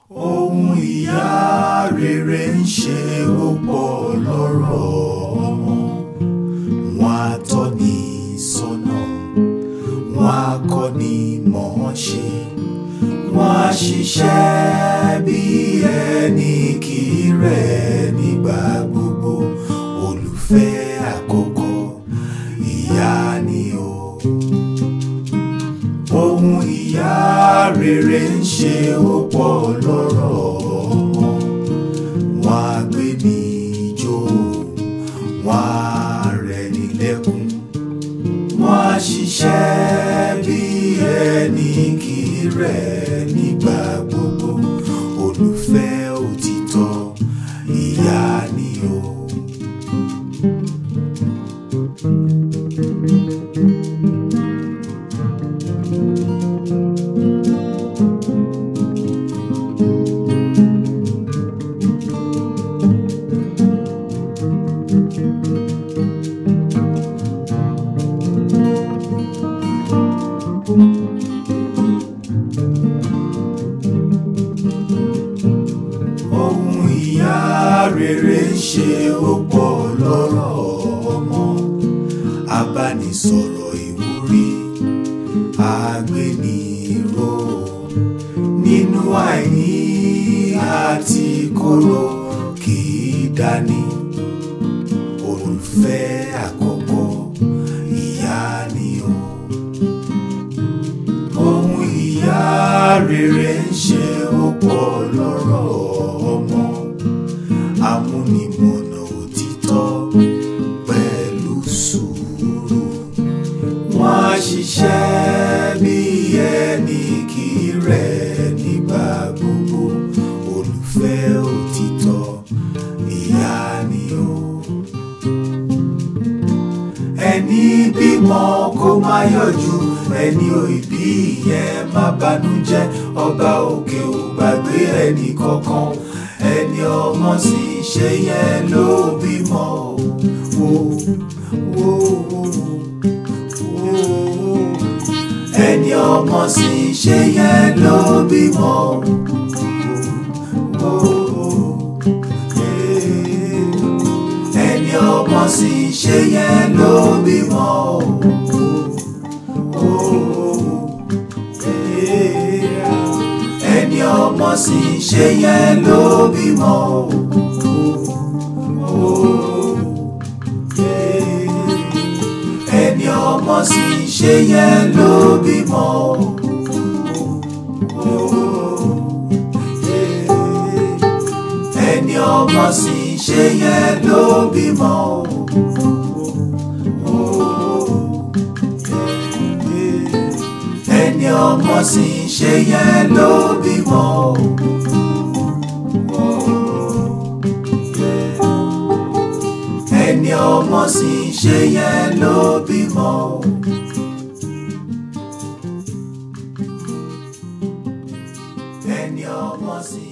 ohun ìyá rere ń ṣe ó pọ̀ lọ́rọ̀ ọmọ wọn á tọ́ ní sọ́nà wọn á kọ́ ní mọ̀ ṣe wọn á ṣiṣẹ́ bí ẹni kì í rẹ̀ nígbà gbogbo olùfẹ́ àkọ́kọ́ ìyá ni o ohun ìyá rere ń ṣe ó pọ̀ lọ́rọ̀ ọmọ wọn á gbé ní ijó wọn á rẹ̀ ní lẹ́kún wọn á ṣiṣẹ́ bí ẹni kì í rẹ̀ nígbà gbogbo olùfẹ́ òtítọ́ ìyá ni o. ohun ìyá rere ń ṣe ó pọ̀ lọ́rọ̀ ọmọ abánisọ̀rọ̀ ìwúrí àgbéniró nínú àìní àti kóró kì í dání olùfẹ́ àkọ́kọ́ ìyá ni o ohun ìyá rere ń ṣe ó pọ̀ lọ́rọ̀ ọmọ amúnimọ̀nà òtítọ́ pẹ̀lú sùúrù wọ́n á ṣiṣẹ́ bí ẹni kì í rẹ̀ nígbà gbogbo olùfẹ́ òtítọ́ ìyá ni o ẹni bímọ kó má yọjú ẹni ò ìbí yẹn má banújẹ́ ọba òkè ò gbàgbé ẹnì kankan ẹni ọmọ sì ṣe yẹn ló bímọ o wo wo wo ẹni ọmọ sì ṣe yẹn ló bímọ o ẹni ọmọ sì ṣe yẹn ló bímọ o ẹni ọmọ sì ṣe yẹn ló bímọ o ẹni ọmọ sì ṣe yẹn ló bímọ o ẹni ọmọ sì ṣe yẹn ló bímọ o ẹni ọmọ sì ṣe yẹn ló bímọ o ẹni ọmọ sì ṣe yẹn ló bímọ o. ẹni ọmọ sì